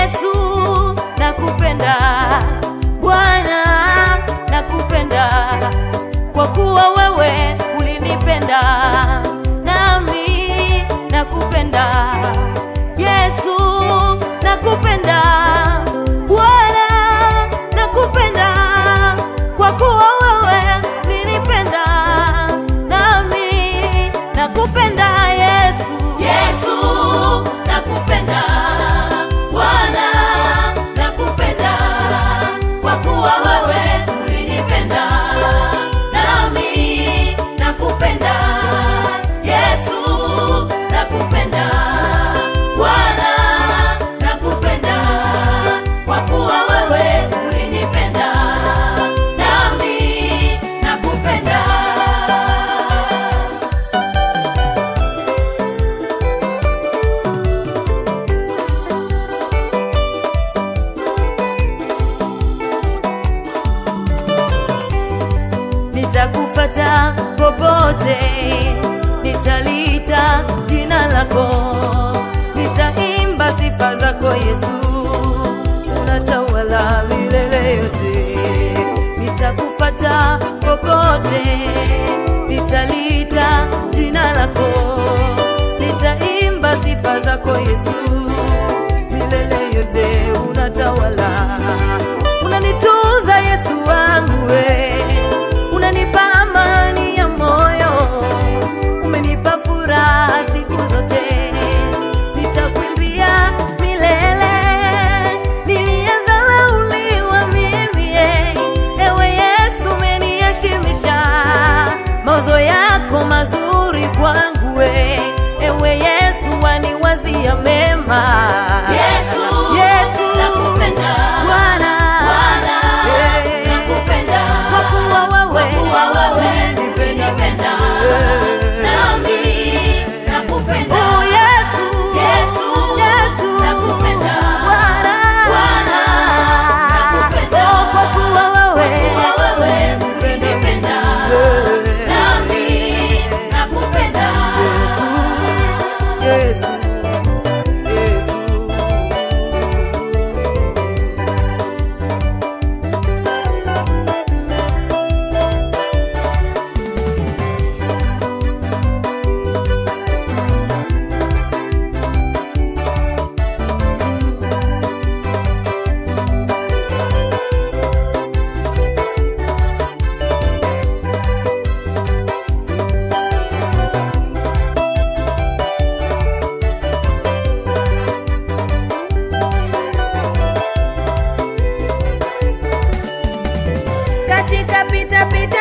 Yesu nakupenda, Bwana nakupenda, kwa kuwa wewe ulinipenda, nami nakupenda. Yesu nakupenda, Bwana nakupenda, kwa kuwa wewe ulinipenda, nami nakupenda. Yesu, Yesu nakupenda, Bwana nakupenda, kwa kuwa wewe ulinipenda, nami nakupenda. Yesu nakupenda, Bwana nakupenda, kwa kuwa wewe ulinipenda, nami nakupenda. nitakufata popote, nitaliita jina lako, nitaimba sifa zako Yesu, unatawala milele yote. Nitakufata popote, nitaliita jina lako, nitaimba sifa zako Yesu, milele yote unatawala, unanitunza Yesu wangu we unanipa amani ya moyo, umenipa furaha siku zote, nitakuimbia milele. Niliyedharauliwa mimi, eh, ewe Yesu umeniheshimisha, mawazo yako mazuri kwangu, we ewe Yesu waniwazia mema. Yesu, Yesu nakupenda. Bwana, Bwana, eh, nakupenda. kwa kuwa wewe Kwa kuwa wewe ulinipenda. ulinipenda, Eh. nami nakupenda. Oh, Yesu, Yesu, Yesu, nakupenda. Bwana, Bwana, nakupenda. Oh, kwa kuwa wewe Kwa kuwa wewe ulinipenda, Eh. nami nakupenda. Yesu, Yesu, Yesu. katika pita pita